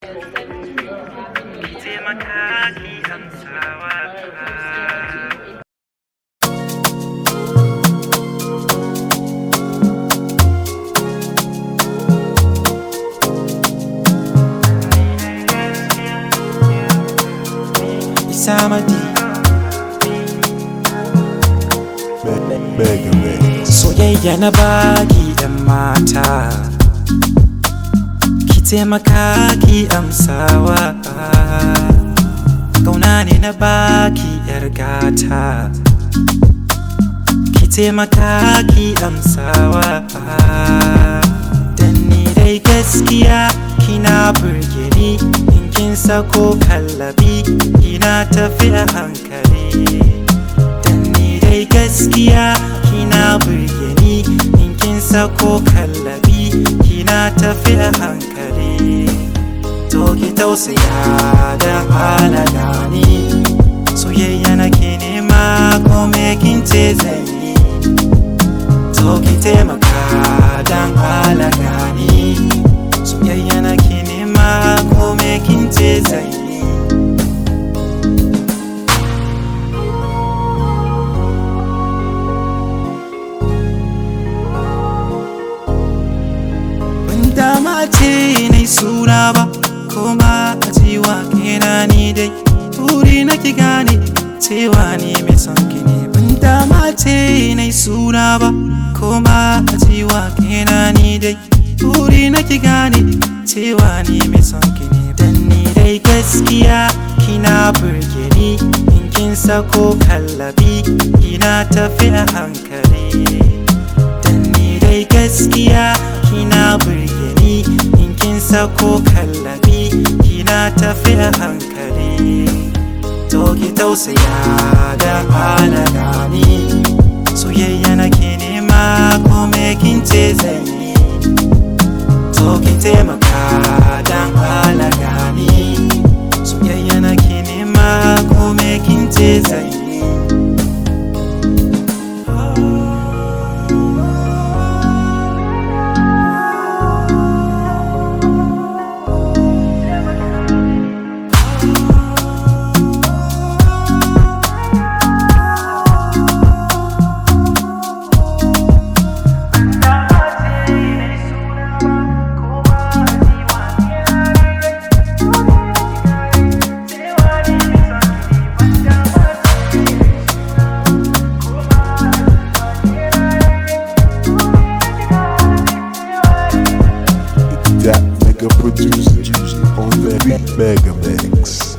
taimaka ki amsawa Isamadi Mega Mix. soyayya na baki yan mata ki taimaka ki amsawa kauna ne na baki yar gata ki taimaka ki amsawa dan ni dai gaskiya kina burge ni in kin sako kallabi kina tafi a hankali Dan ni dai gaskiya kina burge ni in kin sako kallabi kina tafi a hankali to ki tausaya da halala ni soyayya nake nema ko me kin ce zan yi to ki taimaka dan halala ni soyayya nake nema ko me kin ce zan yi ban dama ce na suna ba kuma a cewa kena ni dai buri na ki gane cewa ni mai son ki ne ban dama ce na suna ba kuma a cewa kena ni dai buri na ki gane cewa ni mai son ki ne dan ni dai gaskiya kina burge ni in kin sako kallabi kina tafi a hankali Dan ni dai gaskiya kina burge ni in kin sako kallabi kina tafi a hankali to ki tausaya da halala ni soyayya nake nema ko me kin ce zan yi to ki taimaka dan halala ni soyayya nake nema ko me kin ce zan yi That nigga producer on the Mega Mix.